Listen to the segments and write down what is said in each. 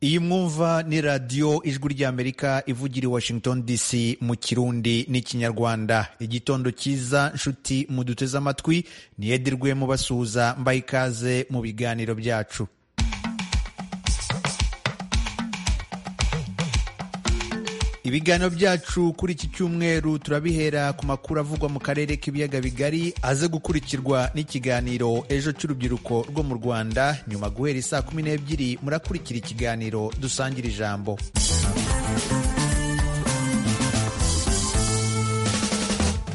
iyi mwumva ni radiyo ijwi ry'amerika ivugira i washington dc mu kirundi n'ikinyarwanda igitondo cyiza nshuti muduteze amatwi niyedirwe mubasuhuza mbaha ikaze mu biganiro byacu ibiganiro byacu kuri iki cyumweru turabihera ku makuru avugwa mu karere k'ibiyaga bigari aze gukurikirwa n'ikiganiro ejo cy'urubyiruko rwo mu rwanda nyuma guhera isaa kumi n'ebyiri murakurikira ikiganiro dusangira ijambo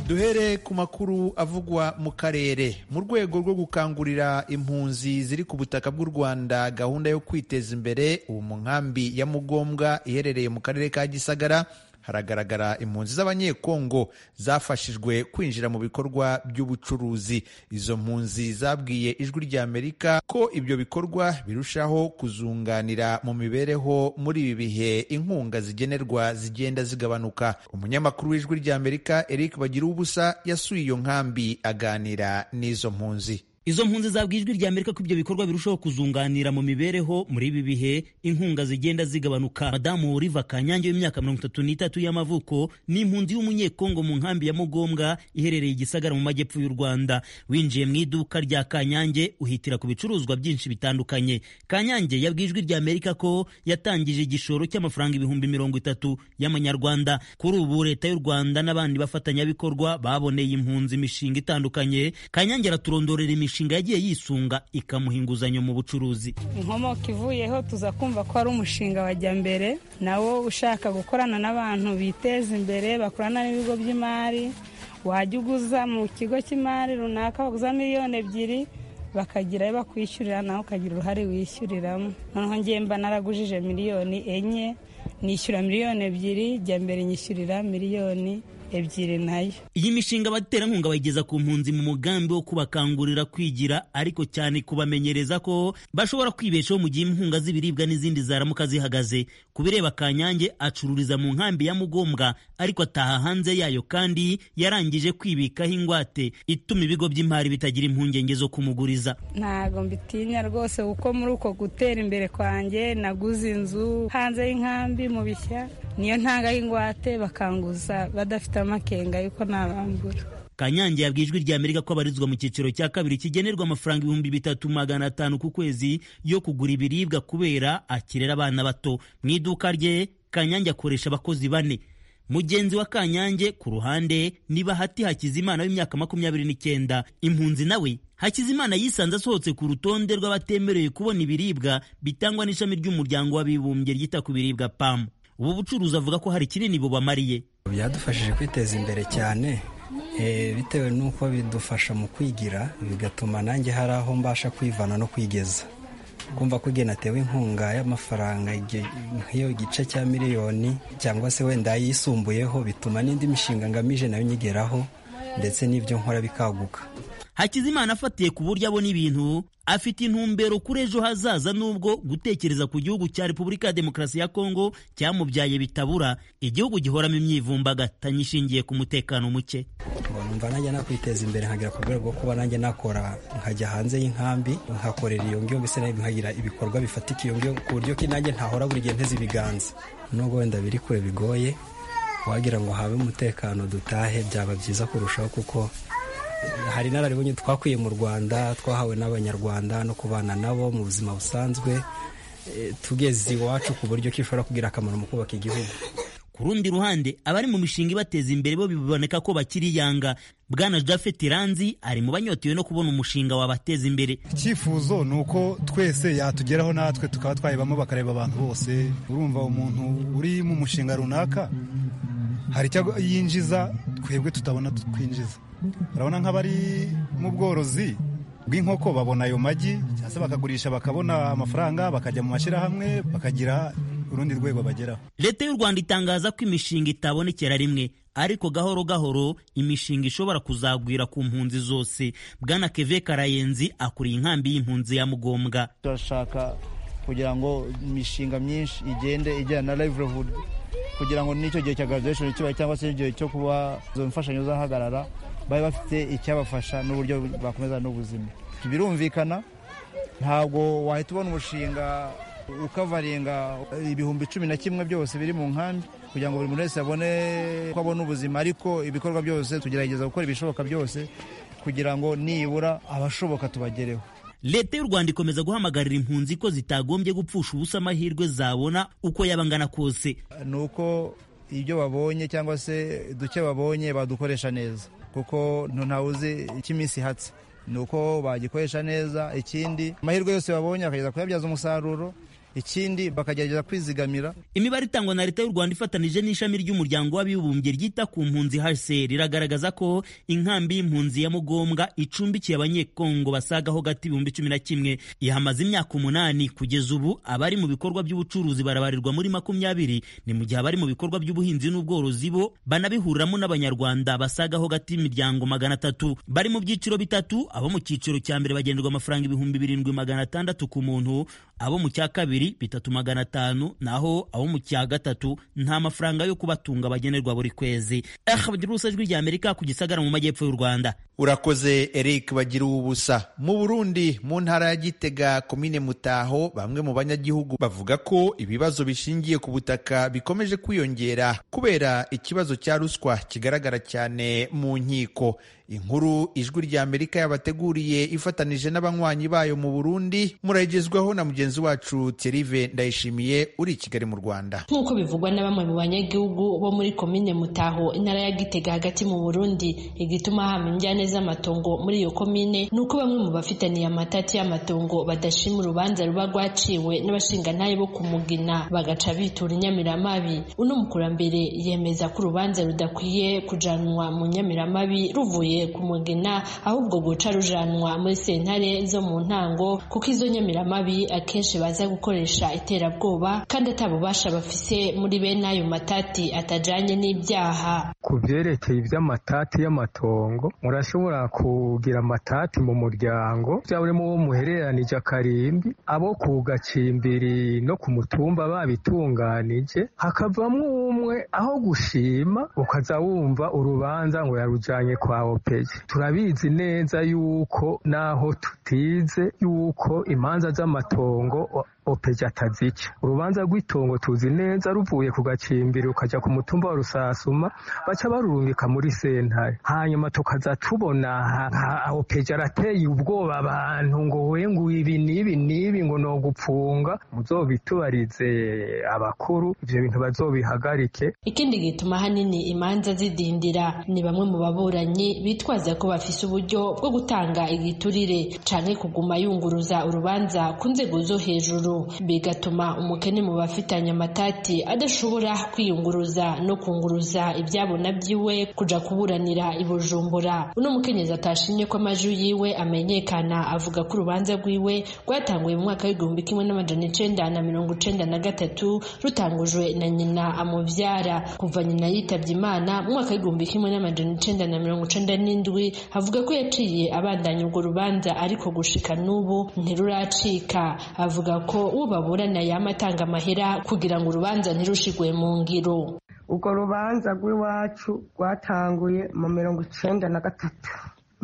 duhere ku makuru avugwa mu karere mu rwego rwo gukangurira impunzi ziri ku butaka bw'u rwanda gahunda yo kwiteza imbere ubu mu nkambi ya mugombwa iherereye mu karere ka gisagara haragaragara impunzi z'abanyekongo zafashijwe kwinjira mu bikorwa by'ubucuruzi izo mpunzi zabwiye ijwi ry'amerika ko ibyo bikorwa birushaho kuzunganira mu mibereho muri ibi bihe inkunga zigenerwa zigenda zigabanuka umunyamakuru w'ijwi ry'amerika eric bagira ubusa yasuye iyo nkambi aganira n'izo mpunzi izo mpunzi zabwa ijwi rya amerika ko ibyo bikorwa birushaho kuzunganira mu mibereho muri ibi bihe inkunga zigenda zigabanuka madamu riva kanyange w'imyaka mirongo itatu n'itatu y'amavuko ni impunzi y'umunyekongo mu nkambi ya mugombwa iherereye i gisagara mu majyepfo y'u rwanda winjiye mu iduka rya kanyange uhitira ku bicuruzwa byinshi bitandukanye kanyange yabwiye ijwi rya amerika ko yatangije igishoro cy'amafaranga ibihumbi mirongo itatu y'amanyarwanda kuri ubu leta y'u rwanda n'abandi bafatanyabikorwa baboneye impunzi imishinga itandukanye kanyange araturondorera imishinga imishinga yagiye yisunga ikamuha inguzanyo mu bucuruzi inkomoko ivuyeho tuza kumva ko ari umushinga wajya mbere nawo ushaka gukorana n'abantu biteza imbere bakorana n'ibigo by'imari wajya uguza mu kigo cy'imari runaka waguza miliyoni ebyiri bakagira ayo bakwishyurira nawe ukagira uruhare wishyuriramo noneho ngiye mba naragujije miliyoni enye nishyura miliyoni ebyiri jya mbere nyishyurira miliyoni ebyiri nayo iyi mishinga abaterankunga bayigeza ku mpunzi mu mugambi wo kubakangurira kwigira ariko cyane kubamenyereza ko bashobora kwibeshaho mu gihe inkunga z'ibiribwa n'izindi zaramuka zihagaze ku bireba kanyange acururiza mu nkambi ya mugombwa ariko ataha hanze yayo kandi yarangije kwibikaho ingwate ituma ibigo by'imari bitagira impungenge zo kumuguriza ntago mbitinya rwose kuko muri uko gutera imbere kwanjye naguze inzu hanze y'inkambi mu bishya niyo ntanga y'ingwate bakanguza badafite amakenga yuko ntabambura kanyange yabwiye ijwi rya amerika ko abarizwa mu cyiciro cya kabiri kigenerwa amafaranga ibihumbi bitatu magana atanu ku kwezi yo kugura ibiribwa kubera akirera abana bato mu iduka rye kanyange akoresha abakozi bane mugenzi wa kanyange ku ruhande ni bahati hakizimana w'imyaka makumyabiri n'icyenda impunzi nawe hakizimana yisanze asohotse ku rutonde rw'abatemerewe kubona ibiribwa bitangwa n'ishami ry'umuryango w'abibumbye ryita ku biribwa pamu ubu bucuruzi avuga ko hari kinini bubamariye byadufashije kwiteza imbere cyane bitewe n'uko bidufasha mu kwigira bigatuma nanjye hari aho mbasha kwivana no kwigeza kumva ko igihe natewe inkunga y'amafaranga nk'iyo gice cya miliyoni cyangwa se wenda yisumbuyeho bituma n'indi mishinga ngamije nayo nyigeraho ndetse n'ibyo nkora bikaguka hakizimana afatiye ku buryo abona ibintu afite intumbero kuri ejo hazaza n'ubwo gutekereza ku gihugu cya repubulika ya demokarasi ya kongo cyamubyaye bitabura igihugu gihoramo imyivumbagatanyo ishingiye ku mutekano muke numva nanjye nakwiteza imbere nkagera ku rwego rwo kuba nanjye nakora nkajya hanze y'inkambi nkakorera iyo ngyo mbese nkagira ibikorwa bifatika iyo ngyo ku buryo ki nanjye ntahora buri gihe nteze ibiganza nubwo wenda biri kure bigoye wagira ngo habe umutekano dutahe byaba byiza kurushaho kuko hari inararibonye twakwiye mu rwanda twahawe n'abanyarwanda no kubana nabo mu buzima busanzwe tugeze iwacu ku buryo kishobora kugira akamaro mu kubaka igihugu ku rundi ruhande abari mu mishinga ibateza imbere bo biboneka ko bakiri yanga bwana jafet ranzi ari mu banyotewe no kubona umushinga wabateza imbere icyifuzo ni uko twese yatugeraho natwe tukaba twayibamo bakareba abantu bose urumva umuntu uri mu mushinga runaka hari icyo yinjiza twebwe tutabona twinjiza urabona nk'abari mu bworozi bw'inkoko babona ayo magi cyangwa se bakagurisha bakabona amafaranga bakajya mu mashyirahamwe bakagira urundi rwego bageraho leta y'u rwanda itangaza ko imishinga itabonekera rimwe ariko gahoro gahoro imishinga ishobora kuzagwira ku mpunzi zose bwana keve karayenzi akuriye inkambi y'impunzi ya mugombwa turashaka kugira ngo imishinga myinshi igende ijyana na livelihood kugira ngo n'icyo gihe cya graduation kibaye cyangwa se igihe cyo kuba izo mfashanyo zahagarara bari bafite icyabafasha n'uburyo bakomeza n'ubuzima birumvikana ntabwo wahita ubona umushinga ukavaringa ibihumbi cumi na kimwe byose biri mu nkambi kugira ngo buri muntu wese abone ko abona ubuzima ariko ibikorwa byose tugerageza gukora ibishoboka byose kugira ngo nibura abashoboka tubagereho leta y'u rwanda ikomeza guhamagarira impunzi ko zitagombye gupfusha ubusa amahirwe zabona uko yaba angana kose ni uko ibyo babonye cyangwa se duke babonye badukoresha neza kuko ntawe uzi icyo iminsi ihatse ni uko bagikoresha neza ikindi amahirwe yose babonye bakageza kuyabyaza umusaruro ikindi bakagerageza kwizigamira imibare itangwa na leta y'u rwanda ifatanije n'ishami ry'umuryango w'abibumbye ryita ku mpunzi hcr iragaragaza ko inkambi y'impunzi ya mugombwa icumbikiye abanyekongo basagaho gati ibihumbi cumi na kimwe ihamaze imyaka umunani kugeza ubu abari mu bikorwa by'ubucuruzi barabarirwa muri makumyabiri ni mu gihe abari mu bikorwa by'ubuhinzi n'ubworozi bo banabihuriramo n'abanyarwanda basagaho gati imiryango magana atatu bari mu byiciro bitatu abo mu cyiciro cya mbere bagenerwa amafaranga ibihumbi birindwi magana atandatu ku muntu abo mu cya kabiri bitatu magana atanu naho abo mu cya gatatu nta mafaranga yo kubatunga bagenerwa buri kwezi ahadirusa ijwi rya amerika ku gisagara mu majyepfo y'u rwanda urakoze eric bagira ubusa mu burundi mu ntara ya gitega komine mutaho bamwe mu banyagihugu bavuga ko ibibazo bishingiye ku butaka bikomeje kwiyongera kubera ikibazo cya ruswa kigaragara cyane mu nkiko inkuru ijwi rya amerika yabateguriye ifatanije n'abanywanyi bayo mu burundi muragezwaho na mugenzi wacu Thierry Ndayishimiye uri i Kigali mu Rwanda nk'uko bivugwa na bamwe mu banyagihugu bo muri komine Mutaho intara ya Gitega hagati mu Burundi igituma haba injyane z'amatongo muri iyo komine ni uko bamwe mu bafitaniye amatati y'amatongo badashima urubanza ruba rwaciwe n'abashingantahe bo kumugina bagaca bitura inyamiramabi uno mukurambere yemeza ko urubanza rudakwiye kujanwa mu nyamiramabi ruvuye ku mugina ahubwo guca rujanwa muri sentare zo mu ntango kuko izo nyamiramabi akenshi baza gukora gukoresha iterabwoba kandi atabubasha bafise muri bene ayo matati atajanye n'ibyaha ku byerekeye iby'amatati y'amatongo murashobora kugira amatati mu muryango byaba mu wo muhereranije akarimbi abo ku gacimbiri no ku mutumba babitunganije hakavamo umwe aho gushima ukaza wumva urubanza ngo yarujanye kwa opeje turabizi neza yuko naho tutize yuko imanza z'amatongo opeja atazica urubanza rw'itongo tuzi neza ruvuye ku gacimbiri ukajya ku mutumba wa rusasuma baca barurungika muri sentare hanyuma tukaza tubona opeja arateye ubwoba abantu ngo wengu ibi n'ibi n'ibi ngo ni ugupfunga muzobitubarize abakuru ibyo bintu bazobihagarike ikindi gituma hanini imanza zidindira ni bamwe mu baburanyi bitwaza ko bafise uburyo bwo gutanga igiturire canke kuguma yunguruza urubanza ku nzego zo hejuru bigatuma umukene mu bafitanye amatati adashobora kwiyunguruza no kunguruza ibyabo na byiwe kuja kuburanira i Bujumbura uno mukenyezi atashimye ko amajwi yiwe amenyekana avuga ko urubanza rwiwe rwatanguye mu mwaka w'igihumbi kimwe n'amajana icenda na mirongo icenda na gatatu rutangujwe na nyina amuvyara kuva nyina yitabye imana mu mwaka w'igihumbi kimwe n'amajana icenda na mirongo icenda n'indwi avuga ko yaciye abandanya urwo rubanza ariko gushika n'ubu ntiruracika avuga ko uwo baburana yama atanga amahera kugira ngo urubanza ntirushigwe mu ngiro urwo rubanza rw'iwacu rwatanguye mu mirongo icenda na gatatu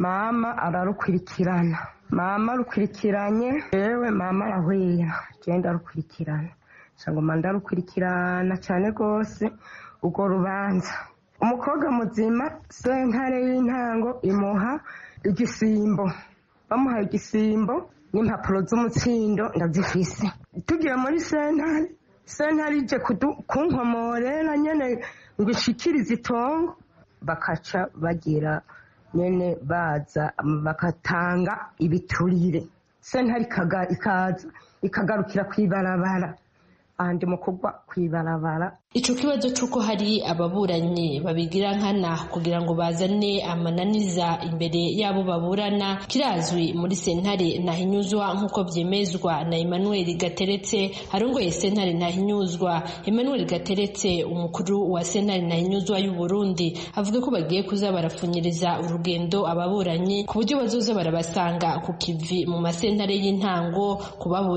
mama ararukurikirana mama rukurikiranye yewe mama arahwera genda rukurikirana cyangwa ndarukurikirana cyane rwose urwo rubanza umukobwa muzima sentare y'intango imuha igisimbo bamuhaye igisimbo n'impapuro z'umutsindo ndazifise tugiye muri sentare sentare ije kunkomorera nyine ngo ishikirize itongo bakaca bagira nyine baza bagatanga ibiturire sentare ikaza ikagarukira ku ibarabara ahandi mu kugwa ku ibarabara ico kibazo c'uko hari ababuranyi babigira nkana kugira ngo bazane amananiza imbere y'abo baburana kirazwi muri sentare ntahinyuzwa nk'uko vyemezwa na emmanuel gateretse arongoye sentare ntahinyuzwa emmanuel gateretse umukuru wa sentare ntahinyuzwa y'uburundi avuga ko bagiye kuza barapfunyiriza urugendo ababuranyi ku buryo bazoza barabasanga ku kivi mu masentare y'intango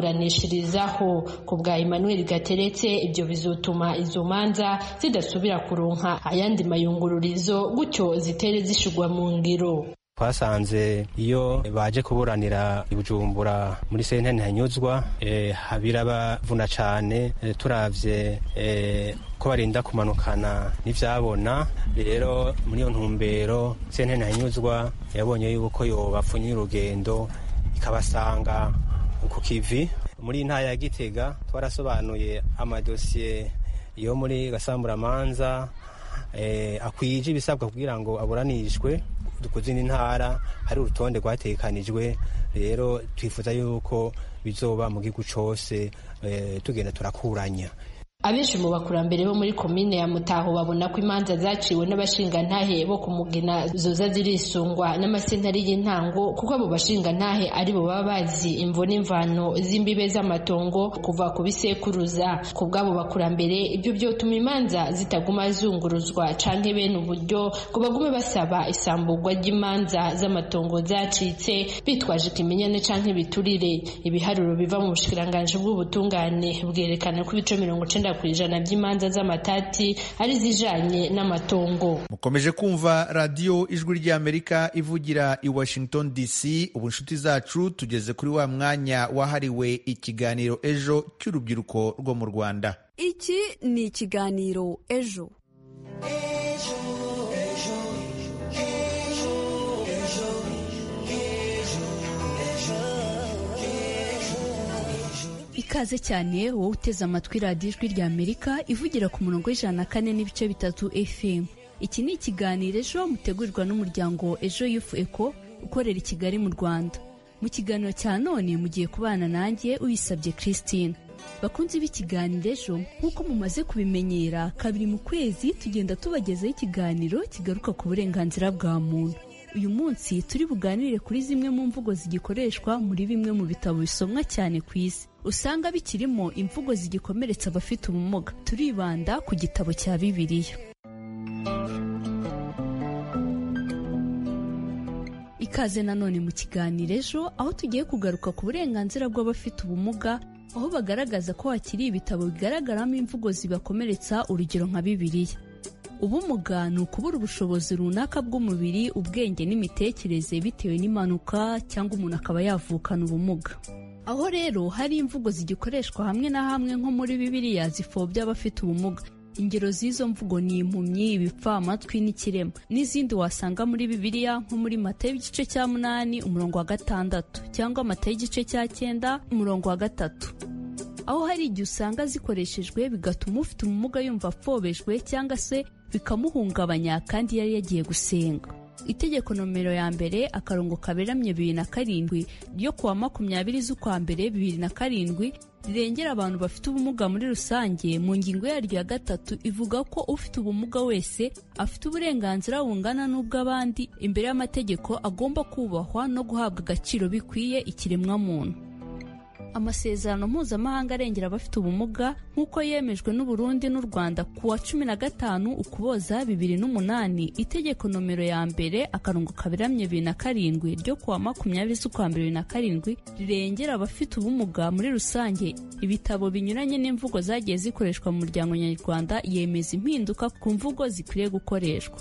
kubaburanishirizaho ku bwa emmanuel gateretse ibyo bizotuma izo manza zidasubira kuronka ayandi mayungururizo gutyo zitere zishigwa mu ngiro twasanze iyo baje kuburanira i Bujumbura muri sentene hanyuzwa eh, birabavuna cane eh, turavye eh, ko barinda kumanukana n'ivyabona rero muri iyo ntumbero sentene hanyuzwa yabonye yuko yobapfunyira urugendo ikabasanga ku kivi muri ntara ya gitega twarasobanuye amadosiye yo muri gasamburamanza eh, akwije ibisabwa kugira ngo aburanishwe ku zindi ntara hari urutonde rwatekanijwe rero twifuza yuko bizoba mu gihugu cyose eh, tugenda turakuranya abenshi mu bakurambere bo muri komine ya mutaho babona ko imanza zaciwe n'abashingantahe bo ku mugina zoza zirisungwa n'amasentari y'intango kuko abo bashingantahe ari bo baba bazi imvo n'imvano z'imbibe z'amatongo kuva ku bisekuruza ku bw'abo bakurambere ibyo byotuma imanza zitaguma zunguruzwa canke bene uburyo ngo bagume basaba isamburwa ry'imanza z'amatongo zacitse bitwaje ikimenyane canke ibiturire ibiharuro biva mu bushikiranganji bw'ubutungane bwerekana ko ibice mirongo icenda ku ijana by'imanza z'amatati ari zijanye n'amatongo mukomeje kumva radiyo ijwi ry'amerika ivugira i washington dc ubu inshuti zacu tugeze kuri wa mwanya wahariwe ikiganiro ejo cy'urubyiruko rwo mu rwanda iki ni ikiganiro ejo ikaze cyane wowe uteze amatwi radiyo ijwi rya amerika ivugira ku murongo w'ijana na kane n'ibice bitatu fm iki ni ikiganiro ejo mutegurirwa n'umuryango ejo yufu eko ukorera i kigali mu rwanda mu kiganiro cya none mugiye kubana nanjye uyisabye christine bakunze b'ikiganiro ejo nk'uko mumaze kubimenyera kabiri mu kwezi tugenda tubagezaho ikiganiro kigaruka ku burenganzira bwa muntu uyu munsi turi buganire kuri zimwe mu mvugo zigikoreshwa muri bimwe mu bitabo bisomwa cyane ku isi usanga bikirimo imvugo zigikomeretsa abafite ubumuga turibanda ku gitabo cya bibiliya ikaze nanone mu kiganiro ejo aho tugiye kugaruka ku burenganzira bw'abafite ubumuga aho bagaragaza ko hakiri ibitabo bigaragaramo imvugo zibakomeretsa urugero nka bibiliya ubumuga ni ukubura ubushobozi runaka bw'umubiri ubwenge n'imitekerereze bitewe n'impanuka cyangwa umuntu akaba yavukana ubumuga aho rero hari imvugo zigikoreshwa hamwe na hamwe nko muri bibiliya zipfobya abafite ubumuga ingero z'izo mvugo ni impumyi ibipfamatwi n'ikirema n'izindi wasanga muri bibiliya nko muri mata y'igice cya munani umurongo wa gatandatu cyangwa mata y'igice cya cyenda umurongo wa gatatu aho hari igihe usanga zikoreshejwe bigatuma ufite ubumuga yumva apfobejwe cyangwa se bikamuhungabanya kandi yari yagiye gusenga itegeko nomero ya mbere akarongo kaberamye bibiri na karindwi ryo kuwa makumyabiri z'ukwa mbere bibiri na karindwi rirengera abantu bafite ubumuga muri rusange mu ngingo yaryo ya gatatu ivuga ko ufite ubumuga wese afite uburenganzira bungana n'ubw'abandi imbere y'amategeko agomba kubahwa no guhabwa agaciro bikwiye ikiremwamuntu amasezerano mpuzamahanga arengera abafite ubumuga nk'uko yemejwe n'uburundi n'u rwanda ku wa cumi na gatanu ukuboza bibiri n'umunani itegeko nomero ya mbere akarongo kaberamye bibiri na karindwi ryo kuwa makumyabiri z'ukwa mbere bibiri na karindwi rirengera abafite ubumuga muri rusange ibitabo binyuranye n'imvugo zagiye zikoreshwa mu muryango nyarwanda yemeza impinduka ku mvugo zikwiriye gukoreshwa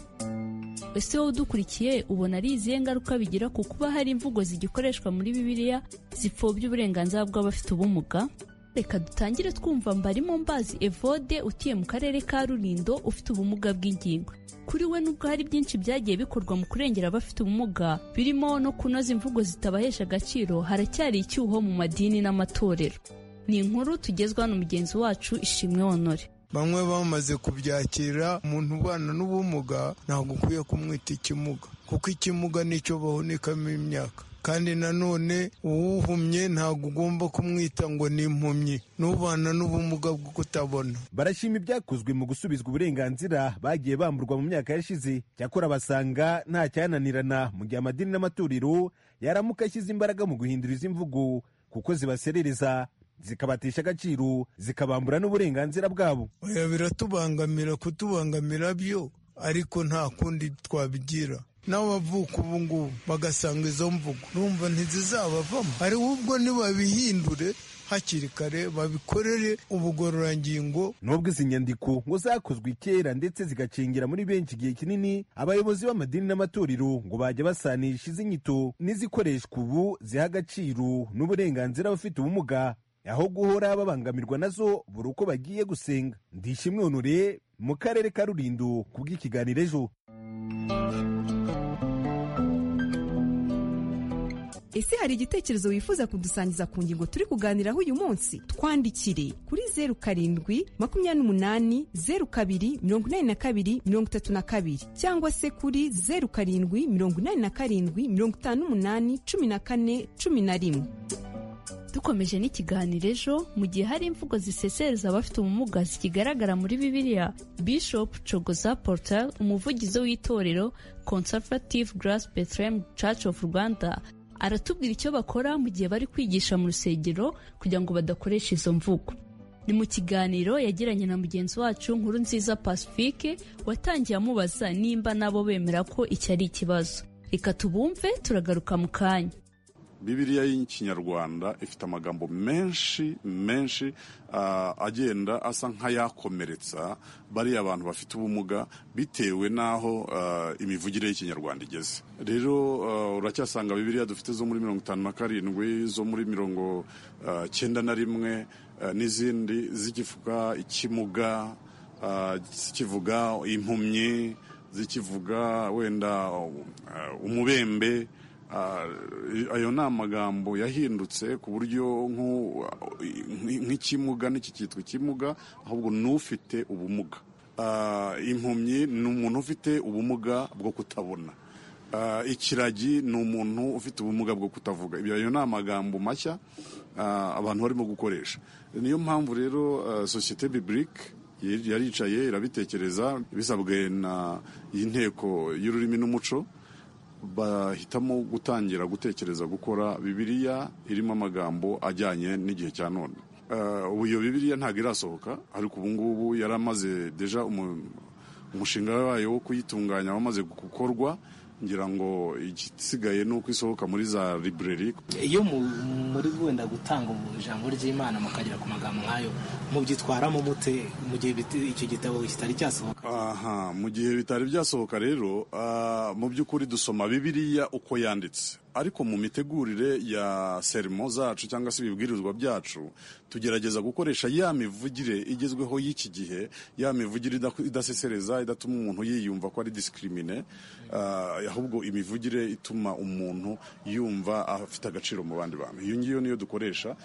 ese wowe udukurikiye ubona ari izihe ngaruka bigira ku kuba hari imvugo zigikoreshwa muri bibiliya zipfobya uburenganzira bw'abafite ubumuga reka dutangire twumva mbarimo mbazi evode utuye mu karere ka rurindo ufite ubumuga bw'ingingo kuri we nubwo hari byinshi byagiye bikorwa mu kurengera abafite ubumuga birimo no kunoza imvugo zitabahesha agaciro haracyari icyuho mu madini n'amatorero ni inkuru tugezwa na mugenzi wacu ishimwe honore bamwe bamaze kubyakira umuntu ubana n'ubumuga ntabwo ukwiye kumwita ikimuga kuko ikimuga nicyo bahunikamo imyaka kandi nanone uwuhumye ntabwo ugomba kumwita ngo ni impumyi n'ubana n'ubumuga bwo kutabona barashima ibyakozwe mu gusubizwa uburenganzira bagiye bamburwa mu myaka yashize cyakora basanga nta cyananirana mu gihe amadini n'amatorero yaramuka ashyize imbaraga mu guhindura izi mvugo kuko zibaserereza zikabatisha agaciro zikabambura n'uburenganzira bwabo oya biratubangamira kutubangamira byo ariko nta kundi twabigira n'abavuka ubu ngubu bagasanga izo mvugo urumva ntizizabavamo hari ubwo ntibabihindure hakiri kare babikorere ubugororangingo nubwo izi nyandiko ngo zakozwe kera ndetse zigacengira muri benshi igihe kinini abayobozi b'amadini n'amatorero ngo bajya basanisha izi nyito n'izikoreshwa ubu ziha agaciro n'uburenganzira abafite ubumuga aho guhora babangamirwa nazo buri uko bagiye gusenga ndishimwe honore mu karere ka rurindo ku bw'ikiganiro ejo ese hari igitekerezo wifuza kudusangiza ku ngingo turi kuganiraho uyu munsi twandikire kuri zeru karindwi makumyabiri n'umunani zeru kabiri mirongo inani na kabiri mirongo itatu na kabiri cyangwa se kuri zeru karindwi mirongo inani na karindwi mirongo itanu n'umunani cumi na kane cumi na rimwe dukomeje n'ikiganiro ejo mu gihe hari imvugo zisesereza abafite ubumuga zikigaragara muri bibiliya bishop cogoza portal umuvugizi w'itorero conservative grace bethlehem church of rwanda aratubwira icyo bakora mu gihe bari kwigisha mu rusengero kugira ngo badakoresha izo mvugo ni mu kiganiro yagiranye na mugenzi wacu nkuru nziza pacifique watangiye amubaza nimba nabo bemera ko iki ari ikibazo reka tubumve turagaruka mu kanya bibiriya y'ikinyarwanda ifite amagambo menshi menshi agenda asa nk'ayakomeretsa bariya bantu bafite ubumuga bitewe n'aho imivugire y'ikinyarwanda igeze rero uracyasanga bibiriya dufite zo muri mirongo itanu na karindwi zo muri mirongo cyenda na rimwe n'izindi zikivuga ikimuga zikivuga impumyi zikivuga wenda umubembe ayo ni amagambo yahindutse ku buryo nk'ikimuga n'iki cyitwa ikimuga ahubwo n'ufite ubumuga impumyi ni umuntu ufite ubumuga bwo kutabona ikiragi ni umuntu ufite ubumuga bwo kutavuga ayo ni amagambo mashya abantu barimo gukoresha niyo mpamvu rero sosiyete bibirike yaricaye irabitekereza bisabwe n'inteko y'ururimi n'umuco bahitamo gutangira gutekereza gukora bibiliya irimo amagambo ajyanye n'igihe cya none ubu iyo bibiliya ntabwo irasohoka ariko ubu ngubu yari amaze deja umushinga wayo wo kuyitunganya wamaze gukorwa ngira ngo igisigaye ni uko isohoka muri za library iyo muri wenda gutanga ijambo ry'imana mukagera ku magambo nk'ayo mubyitwaramo mute mu gihe icyo gitabo kitari cyasohoka aha mu gihe bitari byasohoka rero mu by'ukuri dusoma bibiliya uko yanditse ariko mu mitegurire ya serimo zacu cyangwa se ibibwirizwa byacu tugerageza gukoresha ya mivugire igezweho y'iki gihe ya mivugire idasesereza idatuma umuntu yiyumva ko ari disikrimine ahubwo imivugire ituma umuntu yumva afite agaciro mu bandi bantu iyo ngiyo niyo dukoresha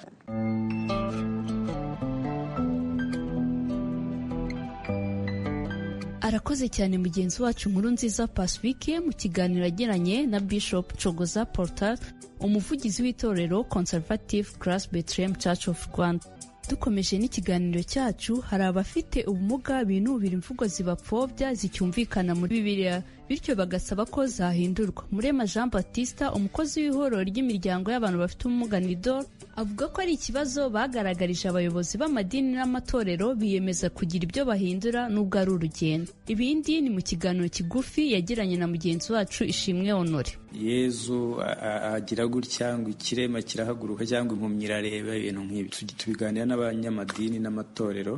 arakoze cyane mugenzi wacu nkuru nziza pacifique mu kiganiro agiranye na bishop cogoza portal umuvugizi w'itorero conservative grass bethlehem church of rwanda dukomeje n'ikiganiro cyacu hari abafite ubumuga binubira imvugo zibapfobya zicyumvikana muri bibiliya bityo bagasaba ko zahindurwa murema jean batista umukozi w'ihuriro ry'imiryango y'abantu bafite ubumuga nidor avuga ko ari ikibazo bagaragarije abayobozi b'amadini n'amatorero biyemeza kugira ibyo bahindura n'ubwo ari urugendo ibindi ni mu kiganiro kigufi yagiranye na mugenzi wacu ishimwe honore yezu agira gutya ngo ikirema kirahaguruka cyangwa impumyi irareba ibintu nk'ibi tubiganira n'abanyamadini n'amatorero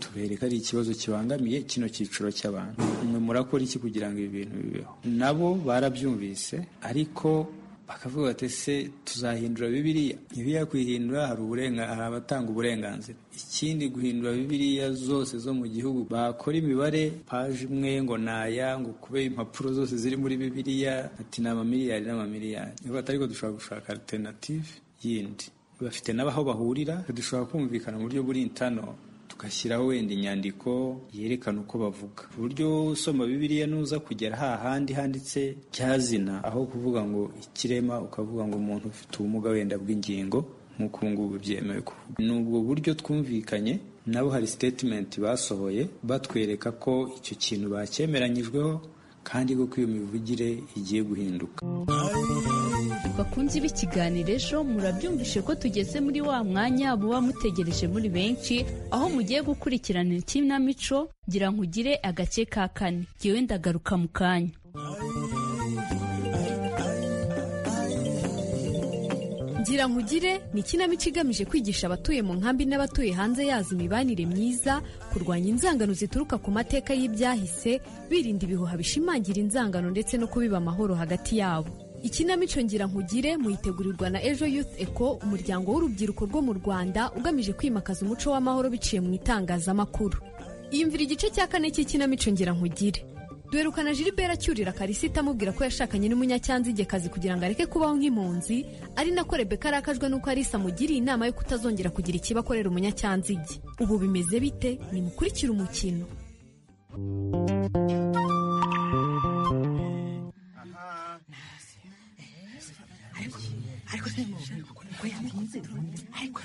tubereka ari ikibazo kibangamiye kino cyiciro cy'abantu mwe murakora iki kugira ngo ibi bintu nabo barabyumvise ariko bakavuga bati ese tuzahindura bibiriya bibiriya kuyihindura hari abatanga uburenganzira ikindi guhindura bibiriya zose zo mu gihugu bakora imibare paji imwe ngo naya ngo kube impapuro zose ziri muri bibiriya ati ni amamiliyari n'amamiliyari niba ariko dushobora gushaka alternative yindi bafite n'aho bahurira dushobora kumvikana mu buryo buri intano tugashyiraho wenda inyandiko yerekana uko bavuga ku buryo usoma bibiriya nuza kugera hahandi handitse cyazina aho kuvuga ngo ikirema ukavuga ngo umuntu ufite ubumuga wenda bw'ingingo nk'uko ubu ngubu byemewe kuvuga ni ubwo buryo twumvikanye nabo hari sitetimenti basohoye batwereka ko icyo kintu bakemeranyijweho kandi koko iyo mivugire igiye guhinduka bakunze b'ikiganiro ejo murabyumvishe ko tugeze muri wa mwanya muba mutegereje muri benshi aho mugiye gukurikirana ikinamico ngira ngo ugire agace ka kane ngewe ndagaruka mu kanya gira nkugire ni ikinamico igamije kwigisha abatuye mu nkambi n'abatuye hanze yazo imibanire myiza kurwanya inzangano zituruka ku mateka y'ibyahise birinda ibihuha bishimangira inzangano ndetse no kubiba amahoro hagati yabo ikinamico ngira nkugire muhitegurirwa na ejo youth eco umuryango w'urubyiruko rwo mu rwanda ugamije kwimakaza umuco w'amahoro biciye mu itangazamakuru yumvira igice cya kane cy'ikinamico ngira nkugire duherukana jilibera cyurira karisita amubwira ko yashakanye n'umunyacyanzigekazi kugira ngo areke kubaho nk'impunzi ari nako rebeka arakajwe n'uko arisa amugiriye inama yo kutazongera kugira ikibakorera umunyacyanzige ubu bimeze bite nimukurikire umukino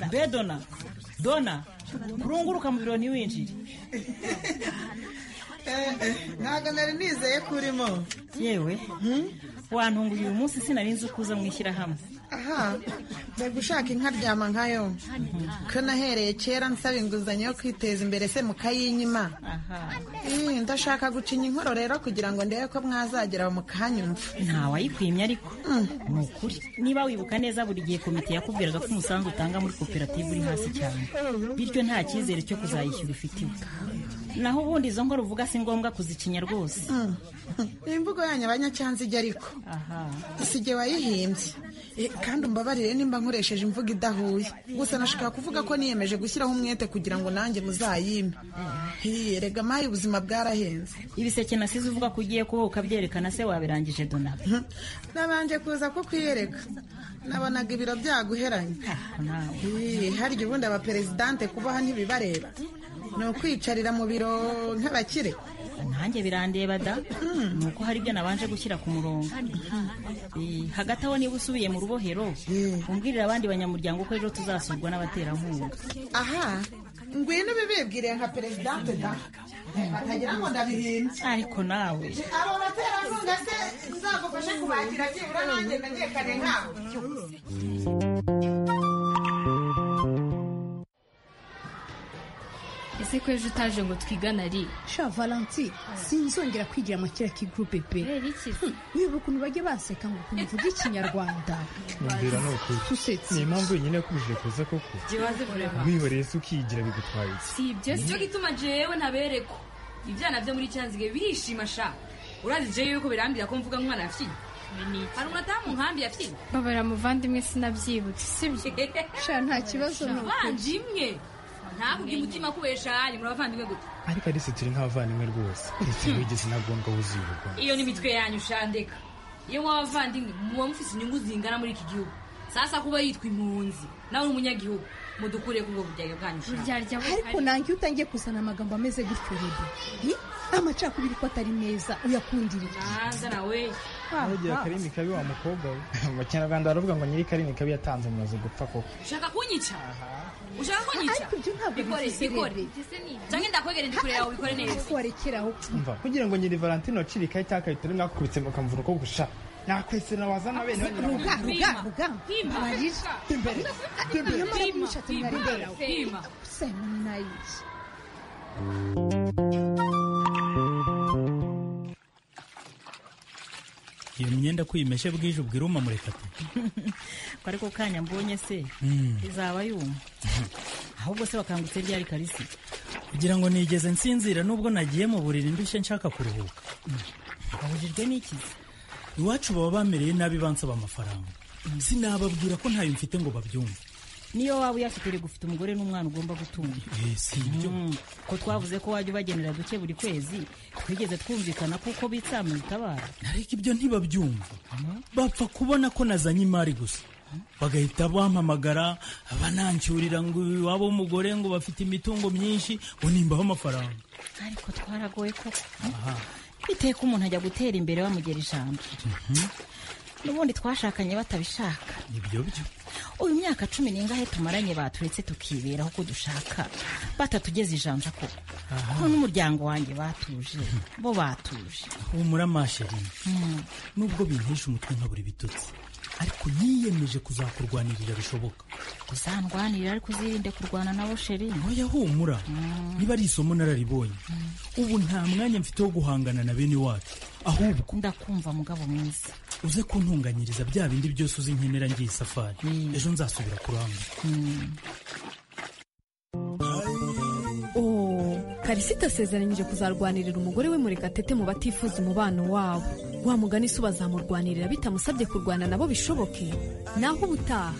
mbe dona dona kurunguruka mu biro ntiwinjire ntabwo nari nizeye ko urimo yewe wantunguriye uyu munsi sinari nzi uko uza mu ishyirahamwe aha mbega ushaka inkaryama nkayo ko nahereye kera nsaba inguzanyo yo kwiteza imbere se mukayinyima Eh, ndashaka gucinya inkoro rero kugira ngo ndebe ko mwazagera mukahanyumva ntawayikwimye ariko ni ukuri niba wibuka neza buri gihe komite yakubwiraga ko umusanzu utanga muri koperative uri hasi cyane bityo nta cyizere cyo kuzayishyura ufitiwe naho ubundi izo nkora uvuga si ngombwa kuzikinya rwose imvugo yanyu abanyacyanzige ariko si jye wayihimbye Eh, kandi umbabarire nimba nkoresheje imvugo idahuye gusa nashaka kuvuga ko niyemeje gushyiraho umwete kugira ngo nanjye muzayime Eh, rega mayi ubuzima bwarahenze ibiseke nasize uvuga ko ugiye kuba ukabyerekana se wabirangije donabe nabanje kuza ko kwiyereka nabonaga ibiro byaguheranye Eh, harya ubundi abaperezidante kubaha ntibibareba ni ukwicarira mu biro nk'abakire nanjye birandeba da ni uko hari ibyo nabanje gushyira ku murongo Eh, hagati aho niba usubiye mu rubohero umbwirire abandi banyamuryango ko ejo tuzasurwa n'abaterankunga aha ngwino ubibibwire nka perezidante da batagira ngo ndabihimbye ariko nawe abo baterankunga se nzagufashe kubagira byibura nanjye menyekane nkabo ese ko ejo utaje ngo twigane ari sha valanti sinzongera kwigira mu kiriya kigurupe pe Hmm, wibuka ukuntu bajya baseka ngo ukuntu uvuga ikinyarwanda mwumvira ni ukuri Usetse. ni impamvu wenyine yakubujije kuza koko Jiwaze kurema. wihoreye se ukigira bigutwaye iki? si ibyo si cyo gituma jewe ntabereko ibyana byo muri cyanzige birishima sha urazi jewe yuko birambira ko mvuga nk'umwana yafiye hari umudamu nkambi yafiye babara muvandimwe sinabyibutse sibyo sha nta kibazo ni ukuri. banje imwe ntakubye umutima kubesha yanyu murabavandimwe gute ariko Alice turi nk'abavandimwe rwose ese wigeze intagondwa wuzibirwa iyo ni imitwe yanyu shandeka iyo muba abavandimwe muba mufite inyungu zingana muri iki gihugu sasa kuba yitwa impunzi nawe uri umunyagihugu mudukure kubwo buryaga bwanyu sha. ariko nange iyo utangiye kuzana amagambo ameze gutyo rero ni amacakubiri ko atari meza uyakundirira hanze nawe ntugira karimi kabi wa mukobwa we mu kinyarwanda baravuga ngo nyiri karimi kabi yatanze umurozi gupfa koko ushaka kunyica ushaka kunyica bikore bifite bikore irebe. cyangwa ndakwegere ndi kure yawe ubikore neza warekeraho umva kugira ngo nyiri valentino acirikaho icyaha kabitari mwakubitse mukamvura uko gusha nakwese nawazana bene ruga ruga ruga amarira imbere iyo mara kumushatse mwari ndera Pima. usanga ni nayizi iyo myenda ko uyimeshe bwije ubwira umamureka ati ko ariko kanya mbonye se izaba yuma ahubwo se bakangutse ryari karisi kugira ngo nigeze nsinzira nubwo nagiye mu buriri ndushye nshaka kuruhuka abujijwe n'ikizi iwacu baba bamereye nabi bansaba amafaranga sinababwira ko ntayo mfite ngo babyumve niyo waba uyafite reka ufite umugore n'umwana ugomba gutunga Eh, si ibyo Mm, ko twavuze ko wajya ubagenera duke buri kwezi twigeze twumvikana kuko bitsamura itabara ariko ibyo ntibabyumva bapfa kubona ko nazanye imari gusa bagahita bampamagara banancyurira ngo iwabo w'umugore ngo bafite imitungo myinshi ngo nimbaho amafaranga ariko twaragoye koko biteye ko umuntu ajya gutera imbere bamugera ijambo n'ubundi twashakanye batabishaka ibyo byo uyu myaka cumi n'ingahe tumaranye baturetse tukiberaho ko dushaka batatugeza ijanja koko ko n'umuryango wanjye batuje bo batuje humura masherine Mm. nubwo bintesha umutwe nka buri bitutsi ariko niyemeje kuzakurwanirira bishoboka uzandwanira ariko uzirinde kurwana nabo sheri oya humura niba ari isomo nararibonye ubu nta mwanya mfite wo guhangana na bene wacu ahubwo ndakumva mugabo mwiza uze kuntunganyiriza bya bindi byose uzi nkenera ngiye safari ejo nzasubira kuramba Oh, Karisita asezeranyije kuzarwanirira umugore we Murekatete mu batifuza umubano wabo wa mugani se ubazamurwanirira bitamusabye kurwana nabo bishoboke naho ubutaha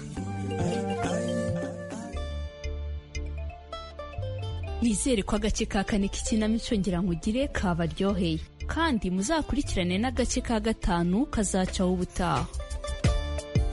nizere ko agace ka kane k'ikinamico ngira ngo ugire kabaryoheye kandi muzakurikirane n'agace ka gatanu kazacaho ubutaha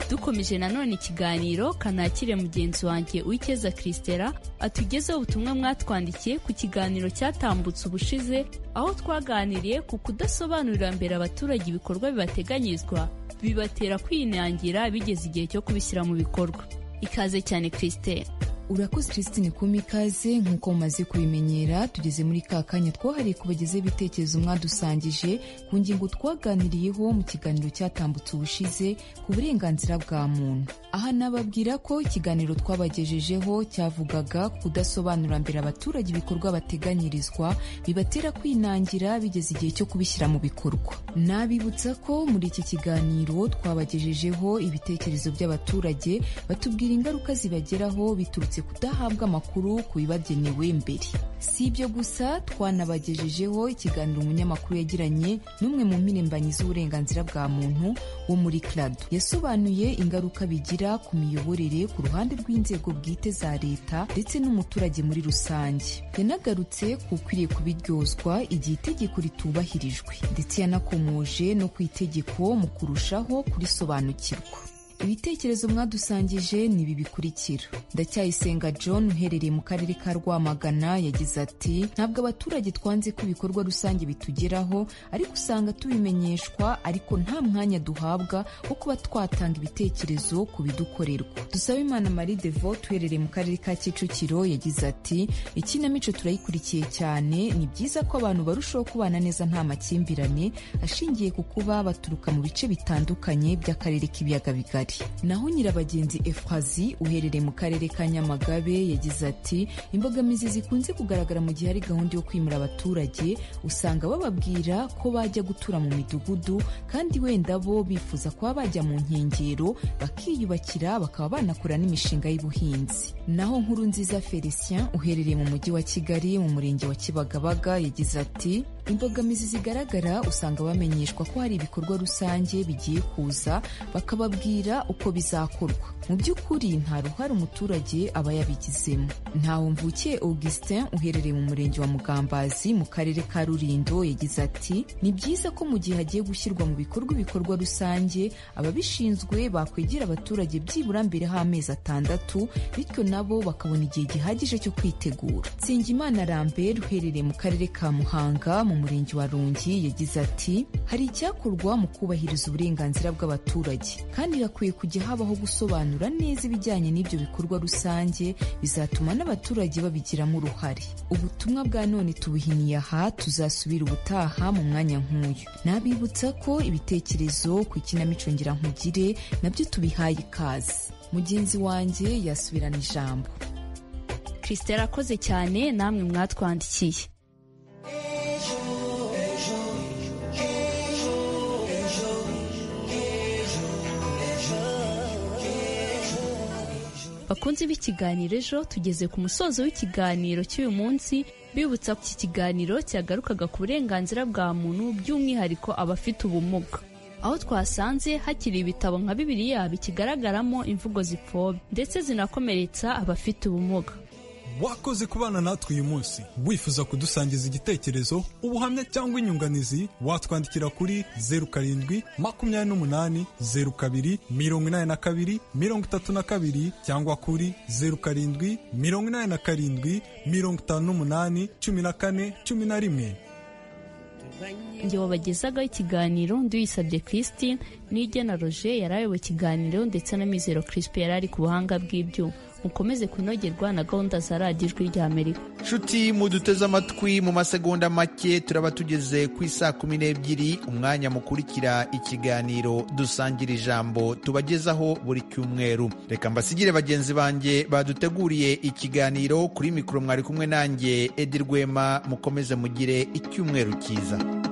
dukomeje nanone ikiganiro kanakire mugenzi wanjye uwikeza christela atugezeho ubutumwa mwatwandikiye ku kiganiro cyatambutse ubushize aho twaganiriye ku kudasobanurira mbere abaturage ibikorwa bibateganyirizwa bibatera kwinangira bigeze igihe cyo kubishyira mu bikorwa ikaze cyane christela urakoze christine kuma ikaze nk'uko mumaze kubimenyera tugeze muri ka kanya twahariye kubagezaho ibitekerezo mwadusangije ku ngingo twaganiriyeho mu kiganiro cyatambutse ubushize ku burenganzira bwa muntu aha nababwira ko ikiganiro twabagejejeho cyavugaga ku kudasobanura mbere abaturage ibikorwa bateganyirizwa bibatera kwinangira bigeze igihe cyo kubishyira mu bikorwa nabibutsa ko muri iki kiganiro twabagejejeho ibitekerezo by'abaturage batubwira ingaruka zibageraho biturutse kudahabwa amakuru ku bibagenewe mbere si ibyo gusa twanabagejejeho ikiganiro umunyamakuru yagiranye n'umwe mu mpirimbanyi z'uburenganzira bwa muntu wo muri krado yasobanuye ingaruka bigira ku miyoborere ku ruhande rw'inzego bwite za leta ndetse n'umuturage muri rusange yanagarutse ku ukwiriye kubiryozwa igihe itegeko ritubahirijwe ndetse yanakomoje no ku itegeko mu kurushaho kurisobanukirwa ibitekerezo mwadusangije ni ibi bikurikira ndacyayisenga john uherereye mu karere ka rwamagana yagize ati ntabwo abaturage twanze ko ibikorwa rusange bitugeraho ariko usanga tubimenyeshwa ariko nta mwanya duhabwa wo kuba twatanga ibitekerezo ku bidukorerwa dusaba imana marie devo uherereye mu karere ka kicukiro yagize ati ikinamico turayikurikiye cyane ni byiza ko abantu barushaho kubana neza nta makimbirane ashingiye ku kuba baturuka mu bice bitandukanye by'akarere k'ibiyaga bigari naho nyirabagenzi efrazi uherereye mu karere ka nyamagabe yagize ati imbogamizi zikunze kugaragara mu gihe hari gahunda yo kwimura abaturage usanga bababwira ko bajya gutura mu midugudu kandi wenda bo bifuza kuba bajya mu nkengero bakiyubakira bakaba banakora n'imishinga y'ubuhinzi naho nkuru nziza felicien uherereye mu mujyi wa kigali mu murenge wa kibagabaga yagize ati imbogamizi zigaragara usanga bamenyeshwa ko hari ibikorwa rusange bigiye kuza bakababwira uko bizakorwa mu by'ukuri nta ruhare umuturage aba yabigizemo ntawe mvukiye augustin uherereye mu murenge wa mugambazi mu karere ka rurindo yagize ati ni byiza ko mu gihe hagiye gushyirwa mu bikorwa ibikorwa rusange ababishinzwe bakwegera abaturage byibura mbere h'amezi atandatu bityo nabo bakabona igihe gihagije cyo kwitegura nsengimana rambert uherereye mu karere ka muhanga mu murenge wa rungi yagize ati hari icyakorwa mu kubahiriza uburenganzira bw'abaturage kandi hakwiye kujya habaho gusobanura neza ibijyanye n'ibyo bikorwa rusange bizatuma n'abaturage babigiramo uruhare ubutumwa bwa none tubuhiniye aha tuzasubira ubutaha mu mwanya nk'uyu nabibutsa ko ibitekerezo ku ikinamico nkugire nabyo tubihaye ikaze mugenzi wanjye yasubirana ijambo christelle akoze cyane namwe mwatwandikiye bakunze b'ikiganiro ejo tugeze ku musozo w'ikiganiro cy'uyu munsi bibutsa ko iki kiganiro cyagarukaga ku burenganzira bwa muntu by'umwihariko abafite ubumuga aho twasanze hakiri ibitabo nka bibiliya bikigaragaramo imvugo zipfobya ndetse zinakomeretsa abafite ubumuga wakoze kubana natwe uyu munsi wifuza kudusangiza igitekerezo ubuhamya cyangwa inyunganizi watwandikira kuri zeru karindwi makumyabiri n'umunani zeru kabiri mirongo inani na kabiri mirongo itatu na kabiri cyangwa kuri zeru karindwi mirongo inani na karindwi mirongo itanu n'umunani cumi na kane cumi na rimwe nge wabagezaga ikiganiro nduyisabye christine n'igena roger yari ayoboye ikiganiro ndetse na mizero crisp yari ari ku buhanga bw'ibyuma mukomeze kunogerwa na gahunda za radiyo ijwi ry'amerika nshuti muduteze amatwi mu masegonda make turaba tugeze ku isaa kumi n'ebyiri umwanya mukurikira ikiganiro dusangira ijambo tubagezaho buri cyumweru reka mbasigire bagenzi banjye baduteguriye ikiganiro kuri mikoro mwari kumwe nanjye edi rwema mukomeze mugire icyumweru cyiza